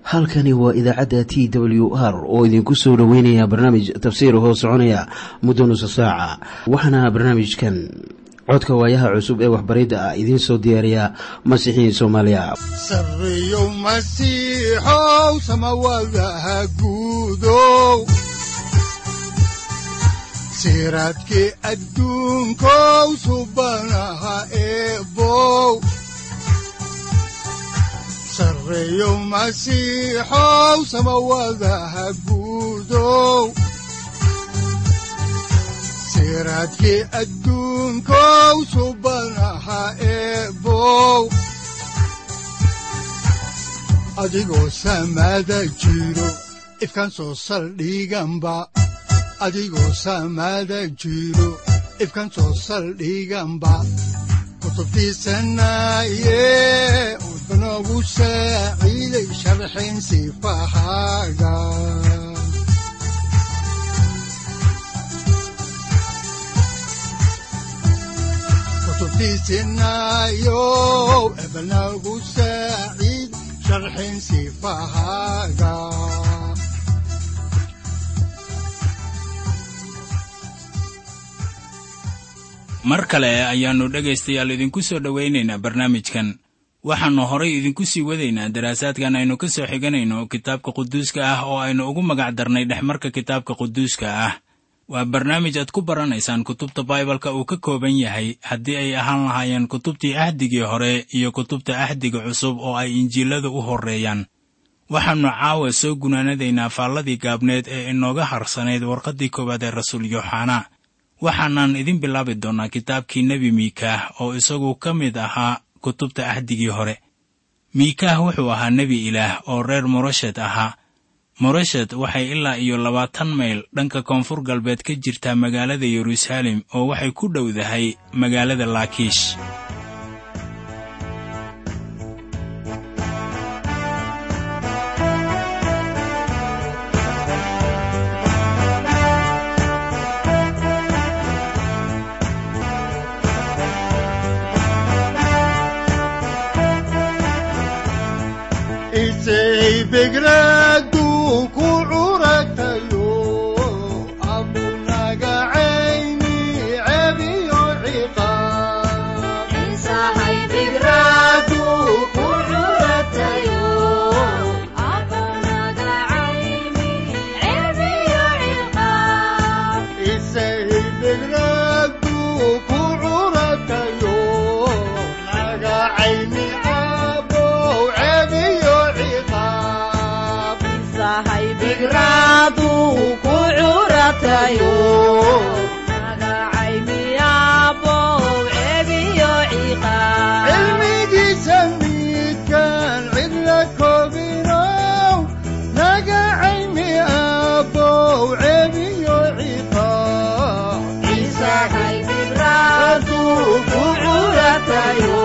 halkani waa idaacadda t w r oo idinku soo dhoweynaya barnaamij tafsiir hoo soconaya muddo nusa saaca waxaana barnaamijkan codka waayaha cusub ee waxbaridda ah idiin soo diyaariya masiixiin soomaaliya sareyow masiixow samawadaha guudow siraadkii adduunkow subanaha eebow sareyow masiixow samawadaha guudow siraadkii adduunkow subanaha eebow adigoo samaada jiro ifkaan soo saldhiganba adigoo samaada jiro ifkaan soo saldhiganba kutubtiisanaye udanogu saaciiday sharxin sifahaaga kutubtiisinayo ebanagu saaciid sharxin sifahaaga mar kale ayaannu dhegaystayaal idinku soo dhowaynaynaa barnaamijkan waxaannu horay idinku sii wadaynaa daraasaadkan aynu ka soo xiganayno kitaabka quduuska ah oo aynu ugu magac darnay dhexmarka kitaabka quduuska ah waa barnaamij aad ku baranaysaan kutubta baibalka uu ka kooban yahay haddii ay ahaan lahaayeen kutubtii ahdigii hore iyo kutubta ahdiga cusub oo ay injiilada u horreeyaan waxaannu caawa soo gunaanadaynaa faalladii gaabneed ee inooga harsanayd warqaddii koowaad ee rasuul yooxanaa waxaanan idin bilaabi doonnaa kitaabkii nebi miikaah oo isagu ka mid ahaa kutubta ahdigii hore miikaah wuxuu ahaa nebi ilaah oo reer moroshed ahaa moroshed waxay ilaa iyo labaatan mayl dhanka koonfur galbeed ka jirtaa magaalada yeruusaalem oo waxay ku dhowdahay magaalada laakiish begradu ku curagtayo abunaga cayni cebiyo ciqaabbegradu ku curagtayo naga cayni abow cebiyo ciqaab cilmigiisa midkaan cidla koobinow naga caymi abow cebiyo ciqaab ku curatayo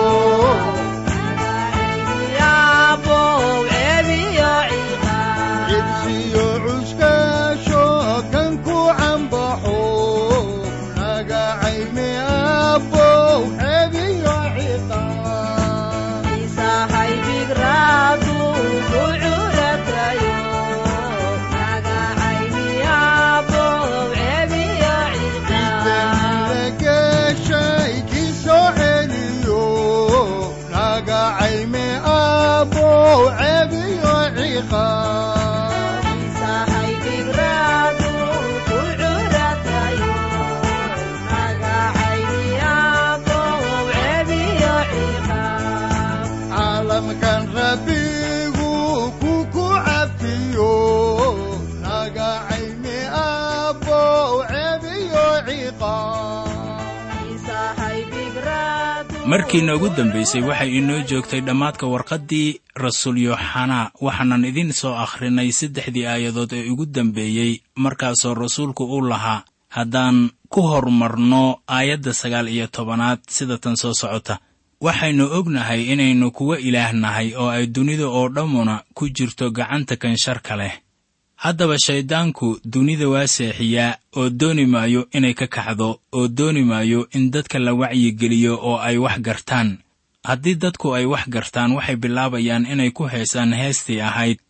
cibsiyo cuskaasho kan ku cambaxo naga caymi abow cebiyo ciqaab geshay ki soo celiyo naga caymi abow cebiyo ciqaab caalamkan rabbigu ku ku cafiyo naga caymi abow cebiyo ciqaab markii noogu dambaysay waxay inoo joogtay dhammaadka warqaddii rasuul yooxanaa waxaanan idin soo akhrinay saddexdii aayadood ee ugu dambeeyey markaasoo rasuulku u lahaa haddaan ku hormarno aayadda sagaal iyo tobanaad sida tan soo socota waxaynu ognahay inaynu kuwa ilaah nahay oo ay dunida oo dhammuna ku jirto gacanta kan sharka leh haddaba shayddaanku dunida waa seexiyaa oo dooni maayo inay ka kacdo oo dooni maayo in dadka la wacyigeliyo oo ay wax gartaan haddii dadku ay wax gartaan waxay bilaabayaan inay ku heesaan heestii ahayd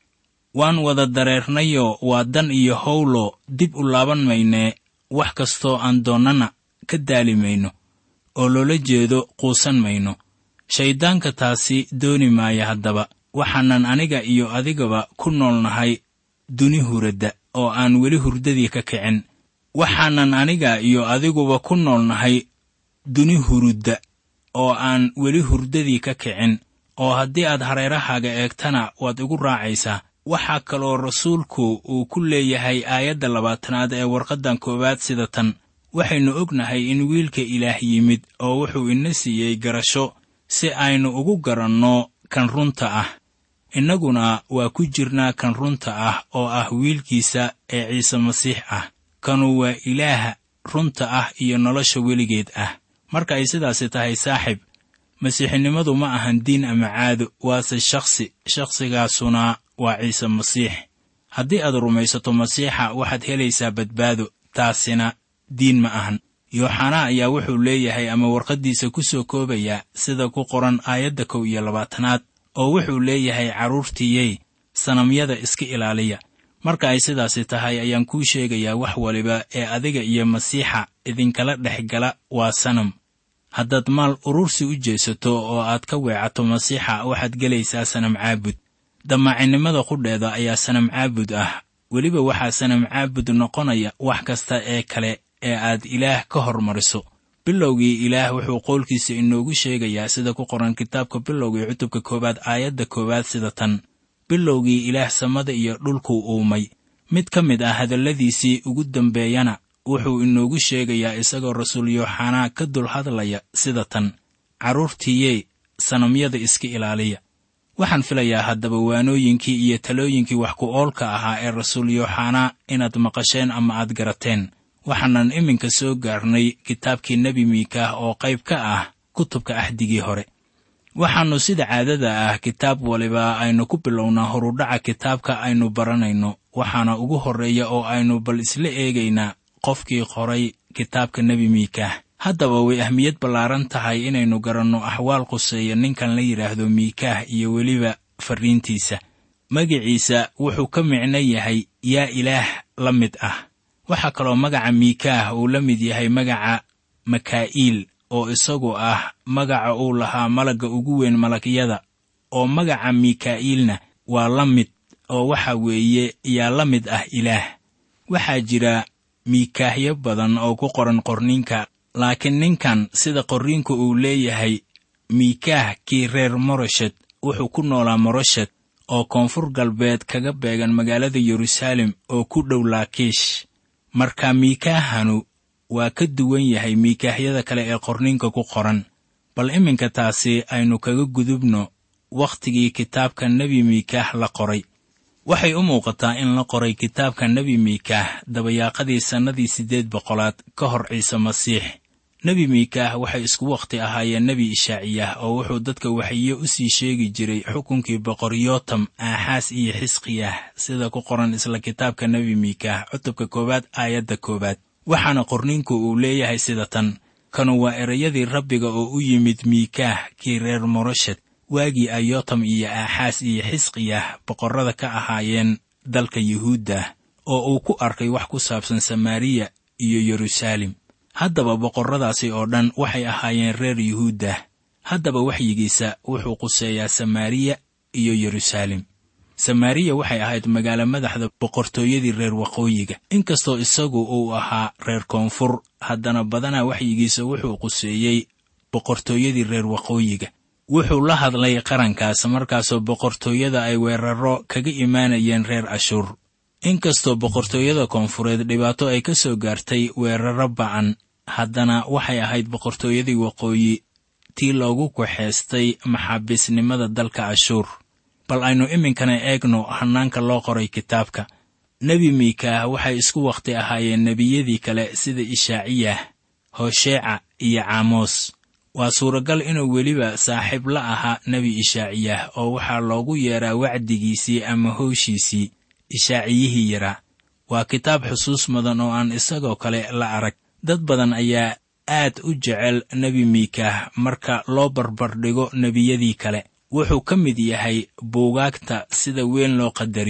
waan wada dareernayoo waa dan iyo howlo dib u laaban maynee wax kastoo aan doonnana ka daali mayno oo loola jeedo quusan mayno shayddaanka taasi dooni maaya haddaba waxaanan aniga iyo adigaba ku noolnahay duni huradda oo aan weli hurdadii ka kicin waxaanan aniga iyo adiguba ku noolnahay duni hurudda oo aan weli hurdadii ka kicin oo haddii aad hareerahaaga eegtana waad igu raacaysaa waxaa kaloo rasuulku uu ku leeyahay aayadda labaatanaad ee warqaddan koowaad sida tan waxaynu ognahay in wiilka ilaah yimid oo wuxuu ina siiyey garasho si aynu ugu garanno kan runta ah innaguna waa ku jirnaa kan runta ah oo ah wiilkiisa ee ciise masiix ah kanu waa ilaaha runta ah iyo nolosha weligeed ah marka ay sidaasi tahay saaxib masiixinimadu ma ahan diin ama caado waase shakhsi shakhsigaasuna waa ciise masiix haddii aad rumaysato masiixa waxaad helaysaa badbaado taasina diin ma ahan yooxanaa ayaa wuxuu leeyahay ama warqaddiisa ku soo koobayaa sida ku qoran aayadda kow iyo labaatanaad oo wuxuu leeyahay carruurtiiyey sanamyada iska ilaaliya marka ay sidaasi tahay ayaan kuu sheegayaa wax waliba ee adiga iyo masiixa idinkala dhex gala waa sanam haddaad maal urursi u jeesato oo aad ka weecato masiixa waxaad gelaysaa sanam caabud damaacinimada qudheeda ayaa sanam caabud ah weliba waxaa sanam caabud noqonaya wax kasta ee kale ee aad ilaah ka hormariso bilowgii ilaah wuxuu qowlkiisa inoogu sheegayaa sida ku qoran kitaabka bilowgii cutubka koowaad aayadda koowaad sida tan bilowgii ilaah samada iyo dhulkuu uumay mid ka mid ah hadalladiisii ugu dambeeyana wuxuu inoogu sheegayaa isagoo rasuul yooxanaa ka dul hadlaya sida tan carruurtiiyey sanamyada iska ilaaliya waxaan filayaa haddaba waanooyinkii iyo talooyinkii wax ku oolka ahaa ee rasuul yooxanaa inaad maqasheen ama aad garateen waxaanan iminka soo gaarnay kitaabkii nebi miikaah oo qayb ka ah kutubka axdigii hore waxaannu sida caadada ah kitaab waliba aynu ku bilownaa horudhaca kitaabka aynu baranayno waxaana ugu horreeya oo aynu bal isla eegaynaa qofkii qoray kitaabka nebi miikaah haddaba way ahmiyad ballaaran tahay inaynu garanno axwaal quseeya ninkan la yidhaahdo miikaah iyo weliba farriintiisa magiciisa wuxuu ka micno yahay yaa ilaah la mid ah waxaa kaloo magaca miikaah uu la mid yahay magaca makaa'iil oo isagu ah magaca uu lahaa malagga ugu weyn malagyada oo magaca mikaa'iilna waa la mid oo waxa weeye yaa la mid ah ilaah waxaa jira miikaahyo badan oo ku qoran qorniinka laakiin ninkan sida qorriinku uu leeyahay miikaah kii reer moroshed wuxuu ku noolaa moroshed oo koonfur galbeed kaga beegan magaalada yeruusaalem oo ku dhow laakiish marka miikaahanu waa ka duwan yahay miikaahyada kale ee qorniinka ku qoran bal iminka taasi aynu kaga gudubno wakhtigii kitaabka nebi miikaah la qoray waxay u muuqataa in la qoray kitaabka nebi miikaah dabayaaqadii sannadii siddeed boqolaad ka hor ciise masiix nebi miikaah waxay isku wakhti ahaayeen nebi ishaaciyah oo wuxuu dadka waxiyo u sii sheegi jiray xukunkii boqor yootam aaxaas iyo xisqiyah sida ku qoran isla kitaabka nebi miikaah cutubka koowaad aayadda koowaad waxaana qorniinku uu leeyahay sida tan kanu waa erayadii rabbiga oo u yimid miikaah kii reer moroshed waagii ay yootam iyo aaxaas iyo xisqiyah boqorrada ka ahaayeen dalka yuhuudda oo uu ku arkay wax ku saabsan samaariya iyo yeruusaalem haddaba boqorradaasi oo dhan waxay ahaayeen reer yuhuudda haddaba waxyigiisa wuxuu quseeyaa samaariya iyo yeruusaalem samaariya waxay ahayd magaalo madaxda boqortooyadii reer waqooyiga inkastoo isagu uu ahaa reer koonfur haddana badanaa waxyigiisa wuxuu quseeyey boqortooyadii reer waqooyiga wuxuu la hadlay qarankaas markaasoo boqortooyada ay weerarro kaga imaanayeen reer ashuur inkastoo boqortooyada koonfureed dhibaato ay ka soo gaartay weerarro ba'an haddana waxay ahayd boqortooyadii waqooyi tii loogu kaxaystay maxaabiisnimada dalka ashuur bal aynu iminkana eegno hannaanka loo qoray kitaabka nebi miikaah waxay isku wakhti ahaayeen nebiyadii kale sida ishaaciyah hosheeca iyo caamoos waa suuragal inuu weliba saaxiib la ahaa nebi ishaaciyah oo waxaa loogu yeeraa wacdigiisii ama howshiisii ishaaciyihii yaraa waa kitaab xusuus mudan oo aan isagoo kale la arag dad badan ayaa aad u jecel nebi miikaah marka loo barbardhigo nebiyadii kale wuxuu ka mid yahay buugaagta sida weyn loo qadariyo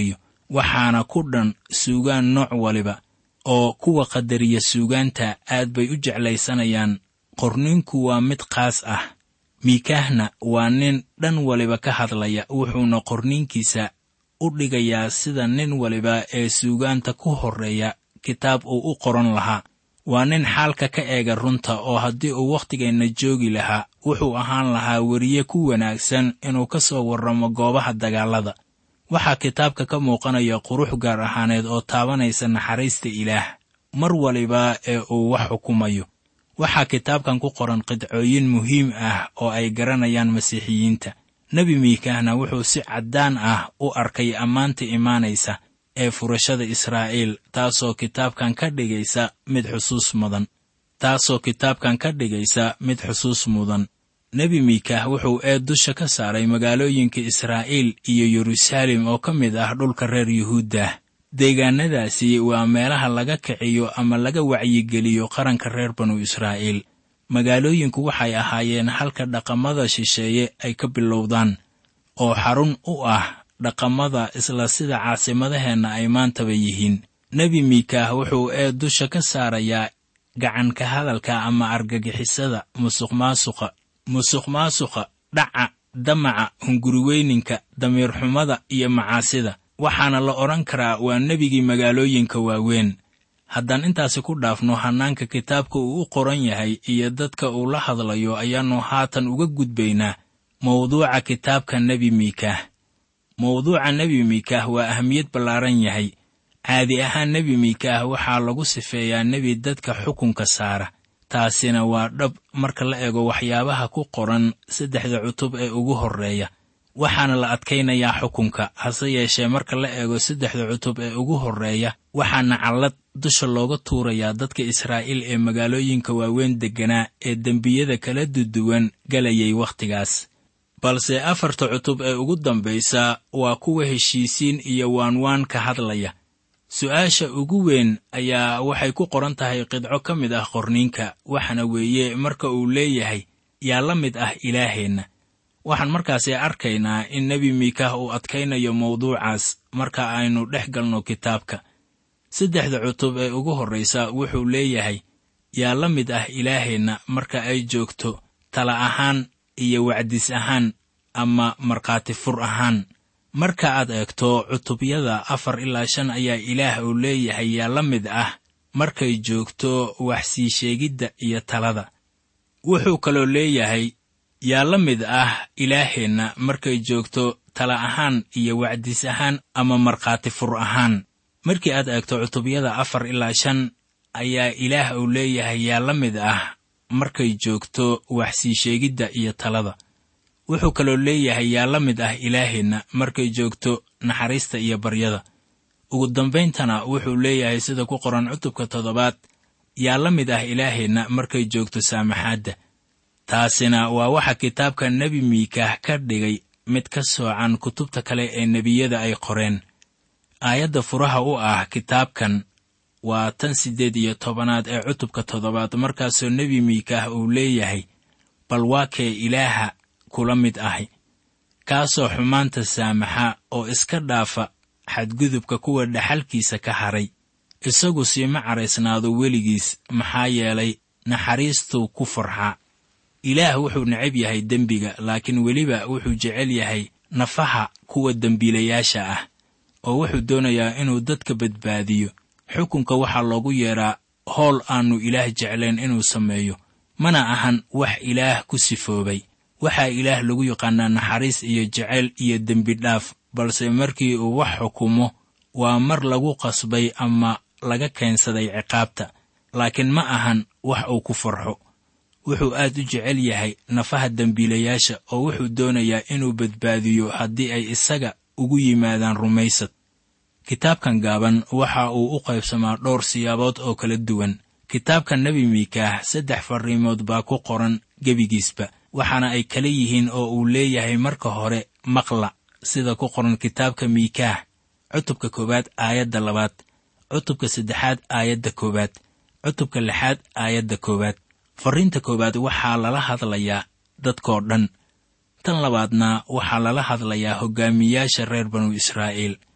waxaana ku dhan suugaan nooc waliba oo kuwa qadariya suugaanta aad bay u jeclaysanayaan qorninku waa mid qaas ah miikaahna waa nin dhan waliba ka hadlaya wuxuuna qorninkiisa u dhigayaa sida nin waliba ee suugaanta ku horreeya kitaab uu u qoran lahaa waa nin xaalka ka eega runta oo haddii uu wakhtigeenna joogi lahaa wuxuu ahaan lahaa weriye ku wanaagsan inuu ka soo warramo goobaha dagaallada waxaa kitaabka ka muuqanaya qurux gaar ahaaneed oo taabanaysa naxariista ilaah mar waliba ee uu wax xukumayo waxaa kitaabkan ku qoran qidcooyin muhiim ah oo ay garanayaan masiixiyiinta nebi miikaahna wuxuu si caddaan ah u arkay ammaanta imaanaysa ee furashada israa'iil taasoo kitaabkan ka dhigaysa mid xusuus mudan taasoo kitaabkan ka dhigaysa mid xusuus mudan nebi miikaah wuxuu eed dusha ka saaray magaalooyinka israa'iil iyo yeruusaalem oo ka mid ah dhulka reer yuhuuddah deegaannadaasi waa meelaha laga kiciyo ama laga wacyigeliyo qaranka reer banu israa'iil magaalooyinku waxay ahaayeen halka dhaqamada shisheeye ay ka bilowdaan oo xarun u ah dhaqamada isla sida caasimadaheenna ay maantaba yihiin nebi miikaah wuxuu eed dusha ka saarayaa gacanka hadalka ama argagixisada musuqmaasuqa musuqmaasuqa dhaca damaca hunguriweyninka damiirxumada iyo macaasida waxaana la odhan karaa waa nebigii magaalooyinka waaweyn haddaan intaasi ku dhaafno hannaanka kitaabka uu u qoran yahay iyo dadka uu la hadlayo ayaannu haatan uga gudbaynaa mawduuca kitaabka nebi miikaah mawduuca nebi miikaah waa ahamiyad ballaaran yahay caadi ahaan nebi miikaah waxaa lagu sifeeyaa nebi dadka xukunka saara taasina waa dhab marka la eego waxyaabaha ku qoran saddexda cutub ee ugu horreeya waxaana la adkaynayaa xukunka hase yeeshee marka la eego saddexda cutub ee ugu horreeya waxaana callad dusha looga tuurayaa dadka israa'iil ee magaalooyinka waaweyn degganaa ee dembiyada kala duduwan galayay wakhtigaas balse afarta cutub ee ugu dambaysa waa kuwa heshiisiin iyo waanwaan ka hadlaya su'aasha ugu weyn ayaa waxay ku qoran tahay qidco ka mid ah qorniinka waxaana weeye marka uu leeyahay yaa la mid ah ilaaheenna waxaan markaasi arkaynaa in nebi miikaah uu adkaynayo mawduucaas marka aynu dhex galno kitaabka saddexda cutub ee ugu horraysa wuxuu leeyahay yaa la mid ah ilaaheenna marka ay joogto tala ahaan iyo wacdis ahaan ama markhaati fur ahaan marka aad eegto cutubyada afar ilaa shan ayaa ilaah uu leeyahay yaa la mid ah markay joogto wax sii sheegidda iyo talada wuxuu kaloo leeyahay yaa la mid ah ilaaheenna markay joogto tala ahaan iyo wacdis ahaan ama markhaati fur ahaan markii aad eegto cutubyada afar ilaa shan ayaa ilaah uu leeyahay yaa la mid ah markay joogto wax sii sheegidda iyo talada wuxuu kaloo leeyahay yaa la mid ah ilaaheenna markay joogto naxariista iyo baryada ugu dambayntana wuxuu leeyahay sida ku qoran cutubka toddobaad yaa la mid ah ilaaheenna markay joogto saamaxaadda taasina waa waxa kitaabka nebi miikaah ka dhigay mid ka soocan kutubta kale ee nebiyada ay qoreen aayadda furaha u ah kitaabkan waa tan siddeed iyo tobanaad ee cutubka toddobaad markaasoo nebi miikaah uu leeyahay bal waa kee ilaaha kula mid ahi kaasoo xumaanta saamaxa oo iska dhaafa xadgudubka kuwa dhaxalkiisa ka haray isagu siima caraysnaado weligiis maxaa yeelay naxariistuu ku farxa ilaah wuxuu necab yahay dembiga laakiin weliba wuxuu jecel yahay nafaha kuwa dembiilayaasha ah oo wuxuu doonayaa inuu dadka badbaadiyo xukunka waxaa loogu yeedhaa howl aannu ilaah jeclayn inuu sameeyo mana ahan wax ilaah ku sifoobay waxaa ilaah lagu yaqaanaa naxariis iyo jeceyl iyo dembi dhaaf balse markii uu wax xukumo waa mar lagu qasbay ama laga keensaday ciqaabta laakiin ma ahan wax uu ku farxo wuxuu aad u jecel yahay nafaha dembiilayaasha oo wuxuu doonayaa inuu badbaadiyo haddii ay isaga ugu yimaadaan rumaysad kitaabkan gaaban waxa uu u qaybsamaa dhowr siyaabood oo kala duwan kitaabka nebi miikaah saddex farriimood baa ku qoran gebigiisba waxaana ay kala yihiin oo uu leeyahay marka hore maqla sida ku qoran kitaabka miikaah cutubka koowaad aayadda labaad cutubka saddexaad aayadda koowaad cutubka lixaad aayadda koowaad farriinta koowaad waxaa lala hadlayaa dadkoo dhan tan labaadna waxaa lala hadlayaa hoggaamiyaasha reer banu israa'iil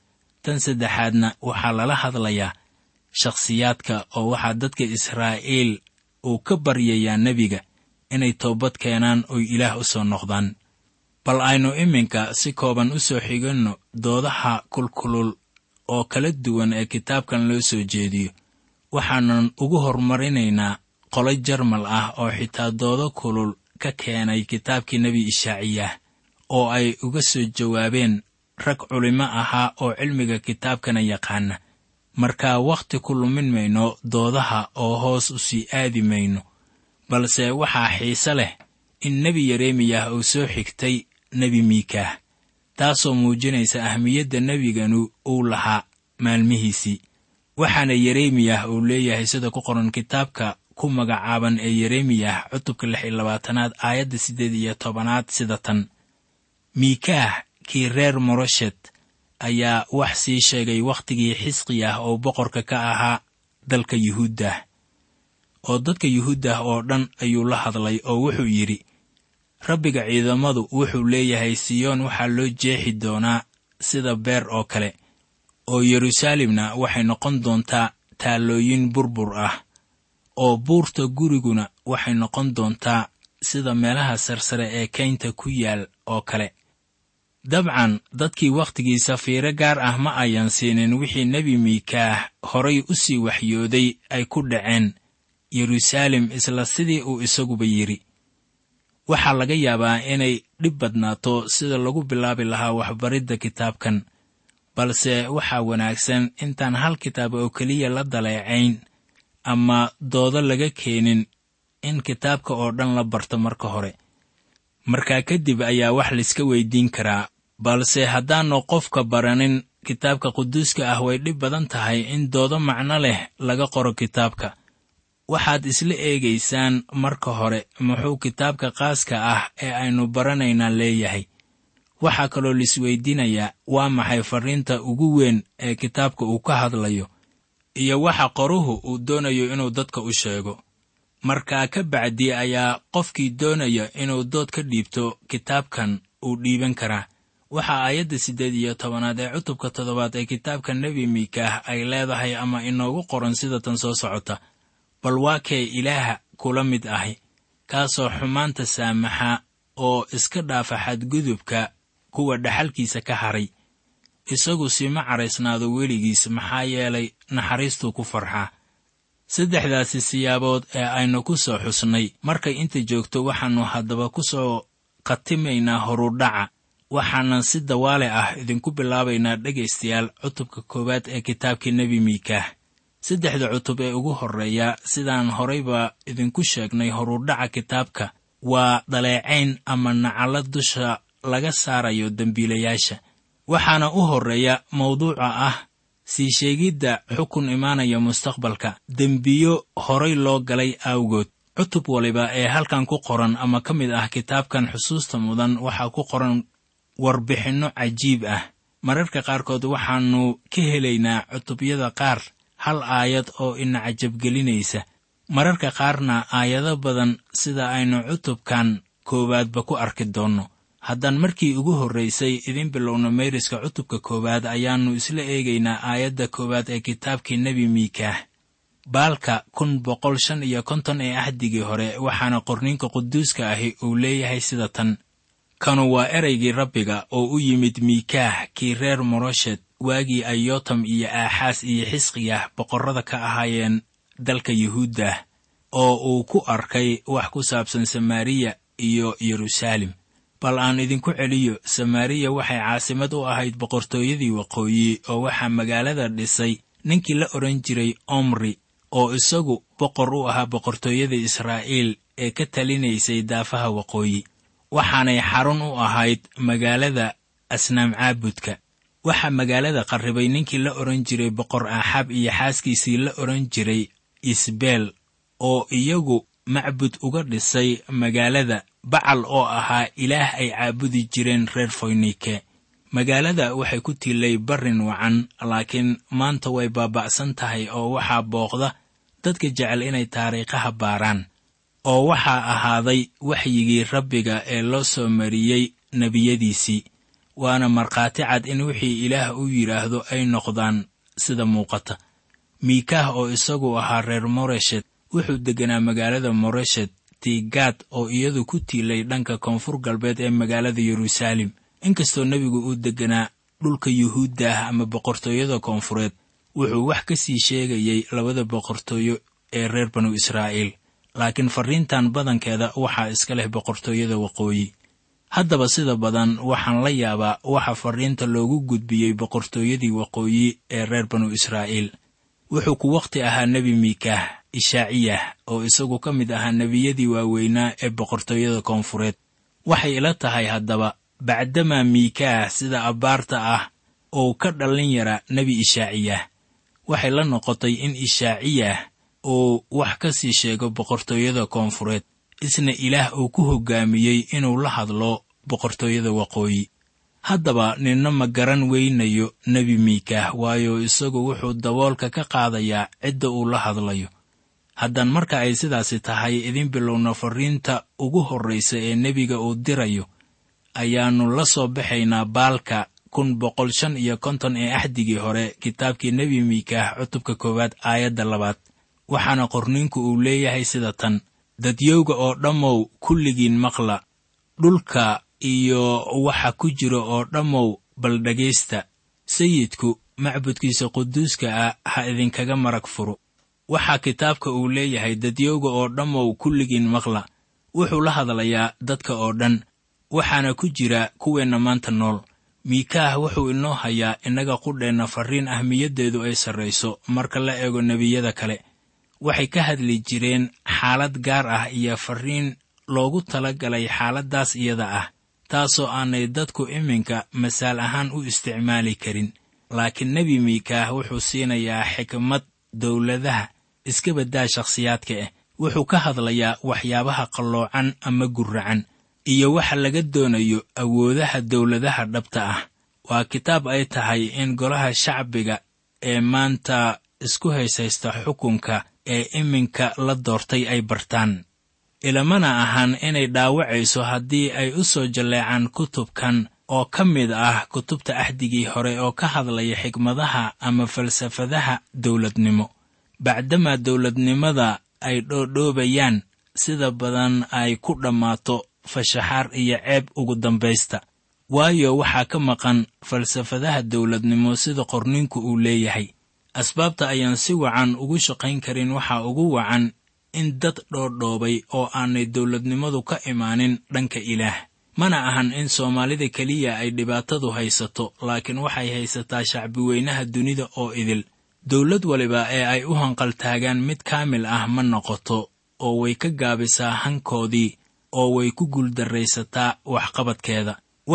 tan saddexaadna waxaa lala hadlayaa shakhsiyaadka oo waxaa dadka israa'iil uu ka baryayaa nebiga inay toobad keenaan oy ilaah u soo noqdaan bal aynu iminka si kooban u soo xiganno doodaha kulkulul oo kala duwan ee kitaabkan loo soo jeediyo waxaanan ugu hormarinaynaa qolo jarmal ah oo xitaa doodo kulul ka keenay kitaabkii nebi ishaaciyah oo ay uga soo jawaabeen rag culimo ahaa oo cilmiga kitaabkana yaqaana markaa wakhti ku lumin mayno doodaha oo hoos u sii aadi mayno balse waxaa xiise leh in nebi yeremiyah uu soo xigtay nebi miikaah taasoo muujinaysa ahmiyadda nebiganu uu lahaa maalmihiisii waxaana yeremiyah uu leeyahay sida ku qoran kitaabka ku magacaaban ee yeremiyah cutubka lix iyo labaatanaad aayadda siddeed iyo tobanaad sida tan miikaah kii reer moroshet ayaa wax sii sheegay wakhtigii xisqiyah oo boqorka ka ahaa dalka yuhuuddah oo dadka yuhuuddah oo dhan ayuu la hadlay oo wuxuu yidhi rabbiga ciidamadu wuxuu leeyahay siyoon waxaa loo jeexi doonaa sida beer oo kale oo yeruusaalemna waxay noqon doontaa taallooyin burbur ah oo buurta guriguna waxay noqon doontaa sida meelaha sarsare ee kaynta ku yaal oo kale dabcan dadkii wakhtigiisa fiiro gaar ah ma ayan siinin wixii nebi miikaah horay u sii waxyooday ay ku dhaceen yeruusaalem isla sidii uu isaguba yidhi waxaa laga yaabaa inay dhib badnaato sida lagu bilaabi lahaa waxbaridda kitaabkan balse waxaa wanaagsan intaan hal kitaab oo keliya la daleecayn ama doodo laga keenin in kitaabka oo dhan la barto marka hore markaa kadib ayaa wax layska weydiin karaa balse haddaannu qofka baranin kitaabka quduuska ah way dhib badan tahay in doodo macno leh laga qoro kitaabka waxaad isla eegaysaan marka hore muxuu kitaabka qaaska ah ee aynu baranaynaa leeyahay waxaa kaloo laisweydiinayaa waa maxay farriinta ugu weyn ee kitaabka uu ka hadlayo iyo waxa qoruhu uu doonayo inuu dadka u sheego markaa ka bacdi ayaa qofkii doonaya inuu dood ka dhiibto kitaabkan uu dhiiban karaa waxaa aayadda siddeed iyo tobanaad ee cutubka toddobaad ee kitaabka nebi miikaah ay leedahay ama inoogu qoran sida tan soo socota bal waa kee ilaaha kula mid ahi kaasoo xumaanta saamaxa oo iska dhaafa xadgudubka kuwa dhaxalkiisa ka haray isagu sima caraysnaado weligiis maxaa yeelay naxariistuu ku farxaa saddexdaasi siyaabood ee aynu ku soo xusnay markay inta joogto waxaannu haddaba ku soo khatimaynaa horudhaca waxaanan si dawaale ah idinku bilaabaynaa dhegaystayaal cutubka koowaad ee kitaabkii nebi miikaah saddexda cutub ee ugu horreeya sidaan horayba idinku sheegnay horudhaca kitaabka waa dhaleecayn ama nacallo dusha laga saarayo dembiilayaasha waxaana u horreeya mawduuca ah sii sheegidda xukun imaanaya mustaqbalka dembiyo horay loo galay awgood cutub waliba ee halkan ku qoran ama ka mid ah kitaabkan xusuusta mudan waxaa ku qoran warbixinno cajiib ah mararka qaarkood waxaannu ka helaynaa cutubyada qaar hal aayad oo ina cajabgelinaysa mararka qaarna aayado badan sida aynu cutubkan koowaadba ku arki doonno haddaan markii ugu horraysay idin bilowno mayriska cutubka koowaad ayaannu isla eegaynaa aayadda koowaad ee kitaabkii nebi miikaah baalka kun boqol shan iyo konton ee ahdigii hore waxaana qorniinka quduuska ahi uu leeyahay sida tan kanu waa ereygii rabbiga oo u yimid miikaah kii reer moroshet waagii ay yotam iyo aaxaas iyo xisqiyah boqorrada ka ahaayeen dalka yuhuuddah oo uu ku arkay wax ku saabsan samaariya iyo yeruusaalem bal aan idinku celiyo samaariya waxay caasimad u ahayd boqortooyadii waqooyi oo waxaa magaalada dhisay ninkii la odhan jiray omri oo isagu boqor u ahaa boqortooyada israa'iil ee ka talinaysay daafaha waqooyi waxaanay xarun u ahayd magaalada asnaam caabudka waxaa magaalada qarribay ninkii la odhan jiray boqor aaxaab iyo xaaskiisii la odhan jiray isbeel oo iyagu macbud uga dhisay magaalada bacal oo ahaa ilaah ay caabudi jireen reer foynike magaalada waxay ku tiilay barrin wacan laakiin maanta way baaba'san tahay oo waxaa booqda dadka jecel inay taariikhaha baaraan oo waxaa ahaaday waxyigii rabbiga ee loo soo mariyey nebiyadiisii waana markhaati cad in wixii ilaah u yidhaahdo ay noqdaan sida muuqata miikaah oo isagu ahaa reer moreshet wuxuu degganaa magaalada moreshet tigaad oo iyadu ku tiilay dhanka koonfur galbeed ee magaalada yeruusaalem inkastoo nebigu uu degganaa dhulka yuhuudda ah ama boqortooyada koonfureed wuxuu wax ka sii sheegayey labada boqortooyo ee reer banu israa'iil laakiin farriintan badankeeda waxaa iska leh boqortooyada waqooyi haddaba sida badan waxaan la yaabaa waxa farriinta loogu gudbiyey boqortooyadii waqooyi ee reer banu israa'iil wuxuu ku wakhti ahaa nebi miikaah ishaaciyah oo isagu ka mid ahaa nebiyadii waaweynaa ee boqortooyada koonfureed waxay ila tahay haddaba bacdamaa miikaah sida abbaarta ah oo ka dhallin yara nebi ishaaciyah waxay la noqotay in ishaaciyah uu wax ka sii sheego boqortooyada koonfureed isna ilaah uu ku hoggaamiyey inuu la hadlo boqortooyada waqooyi haddaba ninna ma garan weynayo nebi miikaah waayo isagu wuxuu daboolka ka qaadayaa cidda uu la hadlayo haddaan marka ay sidaasi tahay idin bilowna farriinta ugu horraysa ee nebiga uu dirayo ayaannu la soo baxaynaa baalka kun boqol shan iyo konton ee axdigii hore kitaabkii nebi miikaah cutubka koowaad aayadda labaad waxaana qorniinku uu leeyahay sida tan dadyowga oo dhammow kulligiin maqla dhulka iyo waxa ku jira oo dhammow bal dhegaysta sayidku macbudkiisa quduuska ah ha idinkaga marag furo waxaa kitaabka uu leeyahay dadyowga oo dhammow kulligiin maqla wuxuu la hadlayaa dadka oo dhan waxaana ku jira kuweenna maanta nool miikaah wuxuu inoo hayaa innaga qudheenna farriin ahmiyaddeedu ay sarrayso marka la eego nebiyada kale waxay ka hadli jireen xaalad gaar ah iyo farriin loogu tala galay xaaladdaas iyada ah taasoo aanay dadku iminka masaal ahaan u isticmaali karin laakiin nebi miikaah wuxuu siinayaa xikmad dowladaha iska baddaa shakhsiyaadka ah wuxuu ka hadlayaa waxyaabaha qalloocan ama gurracan iyo waxa laga doonayo awoodaha dowladaha dhabta ah waa kitaab ay tahay in golaha shacbiga ee maanta isku hayshaysta xukunka ee iminka la doortay ay bartaan ilamana ahan inay dhaawacayso haddii ay u soo jalleecaan kutubkan oo ka mid ah kutubta axdigii hore oo ka hadlaya xikmadaha ama falsafadaha dowladnimo bacdamaa dowladnimada ay dhoodhoobayaan sida badan ay ku dhammaato fashaxaar iyo ceeb ugu dambaysta waayo waxaa ka maqan falsafadaha dowladnimo sida qorninku uu leeyahay asbaabta ayaan si wacan ugu shaqayn karin waxaa ugu wacan in dad dhoodhoobay oo aanay dowladnimadu ka imaanin dhanka ilaah mana ahan in soomaalida keliya ay dhibaatadu haysato laakiin waxay haysataa shacbiweynaha dunida oo idil dowlad waliba ee ay u hanqaltaagaan mid kaamil ah ma noqoto oo way ka gaabisaa hankoodii oo way ku guuldarraysataa waxqabadkeeda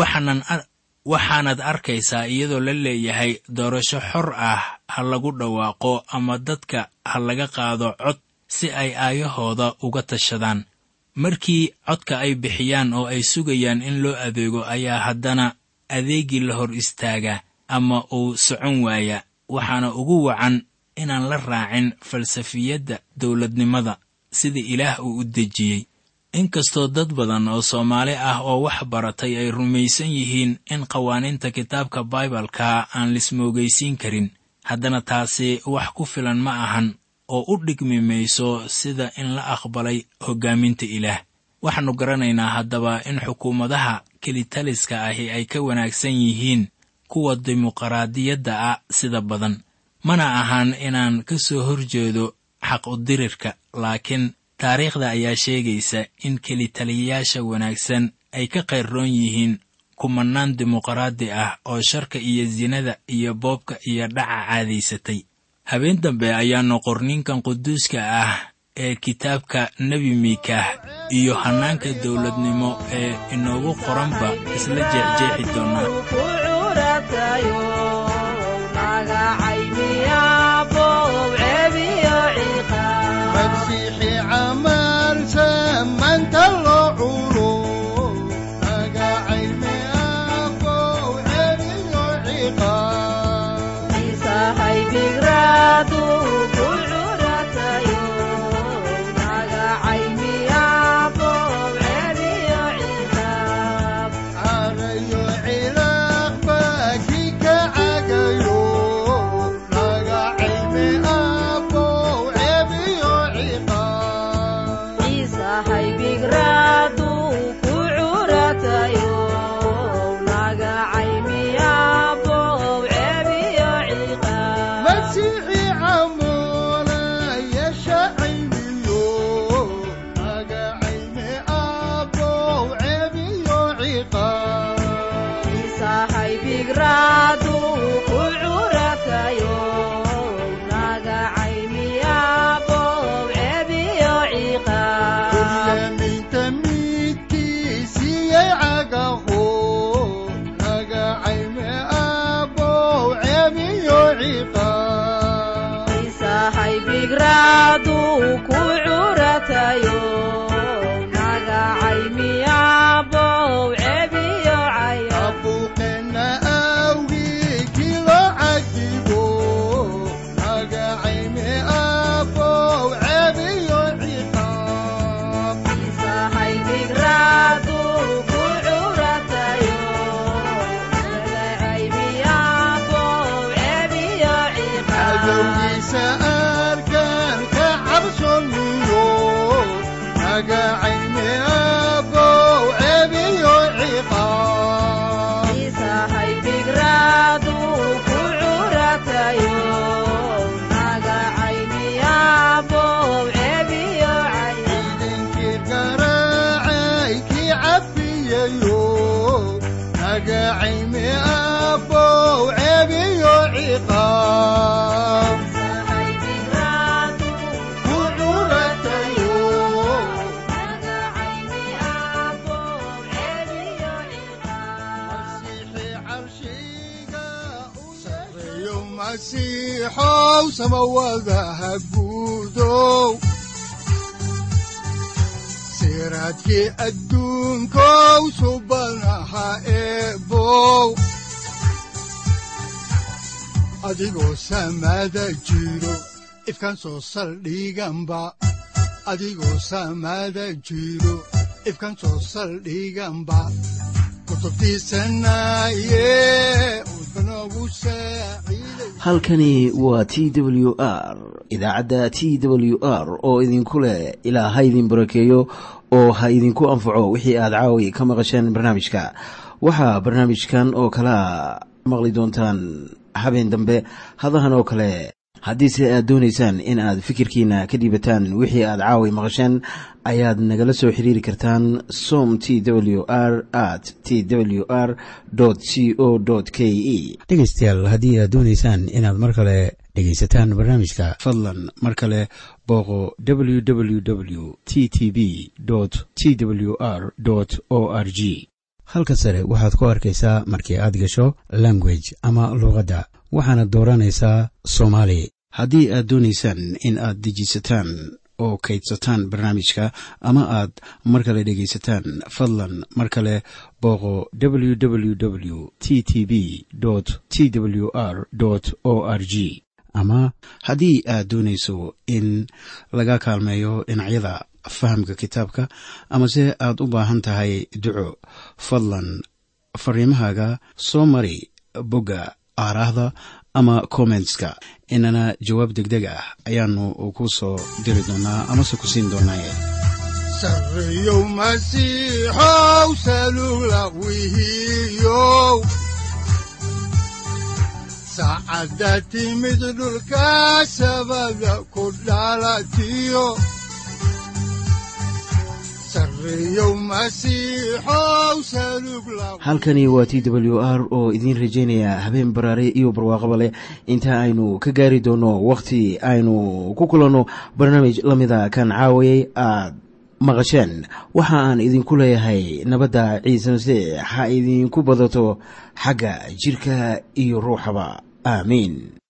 waxaanaad arkaysaa iyadoo la leeyahay doorasho xor ah ha lagu dhawaaqo ama dadka ha laga qaado cod si ay aayahooda uga tashadaan markii codka ay bixiyaan oo ay sugayaan in loo adeego ayaa haddana adeegii la hor istaagaa ama uu socon waaya waxaana ugu wacan inaan la raacin falsafiyadda dowladnimada sida ilaah uu u dejiyey inkastoo dad badan oo soomaali ah oo wax baratay ay rumaysan yihiin in qawaaniinta kitaabka baibalka aan lismoogaysiin karin haddana taasi wax ku filan ma ahan oo u dhigmi mayso sida in la aqbalay hoggaaminta ilaah waxaannu garanaynaa haddaba in xukuumadaha kelitaliska ahi ay ka wanaagsan yihiin kuwa dimuqraadiyadda ah sida badan mana ahan inaan ka soo horjeedo xaq udirirka laakiin taariikhda ayaa sheegaysa in kelitaliyayaasha wanaagsan ay ka qayrroon yihiin kumannaan dimuqraadi ah oo sharka iyo sinada iyo boobka iyo dhaca caadaysatay habeen dambe ayaannu qorninkan quduuska ah ee kitaabka nebi miikaah iyo hannaanka dowladnimo ee inoogu qoranba isla jeexjeexi doonnaa masiixi camal samaanta loo culo magacayme abow cebiyo ciqaab carayo ciqaab isahay bigraadu ku curatayo nagacay miyabow cebiyo cayo abuuqeenna awgii kii loo cadibo magacayme abow cebiyo ciqaab isahay bigraadu ku curatayo nagacay miyabow cebiyo ciqaab cadowgiisa arkaan ka cabsoniyo magacayme abow cebiyo ciqaab isahay bigraadu ku curatayo nagacay miyabow cebiyo cayo idinkii garaacay kii cafiyayo magacayme abow cebiyo ciqaab isahay bigraadu ku curatayo nagacay miyabow cebiyo ciqaab masiixii carshiga u sareeyo masiixow samawadaha guudow siraadkii adduunkow subanaha eebow adigoo samada jiro ifkan soo saldhiganba adigoo samada jiro ifkan soo saldhiganba kutubtiisanaye udbanogu saaciiday halkani waa t w r idaacadda t w r oo idinku leh ilaa ha idin barakeeyo oo ha idinku anfaco wixii aad caawi ka maqasheen barnaamijka waxaa barnaamijkan oo kalea maqli doontaan habeen dambe hadahan oo kale haddiise aad doonaysaan in aad fikirkiina ka dhiibataan wixii aad caawi maqasheen ayaad nagala soo xiriiri kartaan som t w r at t w r c o k e dhegaystayaal haddii aad doonaysaan inaad mar kale dhegaysataan barnaamijka fadlan mar kale booqo www t t b t w r o r g halka sare waxaad ku arkaysaa markii aad gasho language ama luuqadda waxaana dooranaysaa soomaali haddii aad doonaysaan in aad dejisataan oo kaydsataan barnaamijka ama aad mar kale dhegaysataan fadlan mar kale booqo www t t b t w r o r g ama haddii aad doonayso in laga kaalmeeyo dhinacyada fahamka kitaabka amase aad u baahan tahay duco fadlan fariimahaaga soo mari bogga aaraahda ama kommentska inana jawaab degdeg ah ayaanu ku soo diri doonaa amase ku siin doonaaye sareeyow masiixow salula wihiyow saacadda timid dhulka sabada ku dhalatiyo sareeyow masiixow salug la halkani waa t w r oo idiin rajaynaya habeen baraare iyo barwaaqaba leh inta aynu ka gaari doono wakhti aynu ku kulanno barnaamij la mida kan caawayay aad maqasheen waxa aan idinku leeyahay nabadda ciise masiix ha idinku badato xagga jirka iyo ruuxaba aamiin